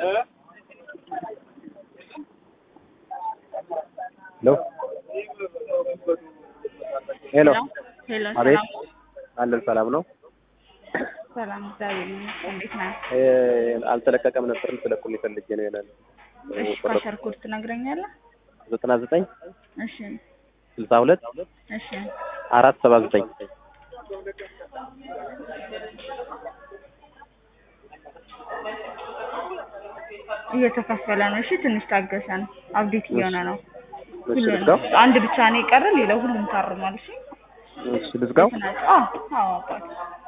ሄሎ ሄሎ አቤት ሰላም አለን ሰላም ነው። ሰላም፣ እግዚአብሔር ይመስገን። እንዴት ነህ? እ አልተለቀቀም ነበር ልትለቁልኝ ፈልጌ ነው ይላል እሺ፣ ፓሸር ኮድ ትነግረኛለህ? ዘጠና ዘጠኝ እሺ፣ ስልሳ ሁለት እሺ፣ አራት ሰባ ዘጠኝ እየተከፈለ ነው። እሺ፣ ትንሽ ታገሰን። አብዴት እየሆነ ነው። እሺ ሁሉንም ልዝጋው አንድ ብቻ ነው የቀረ፣ ሌላው ሁሉም ታርሟል። እሺ፣ እሺ ልዝጋው አዎ፣ አዎ አባት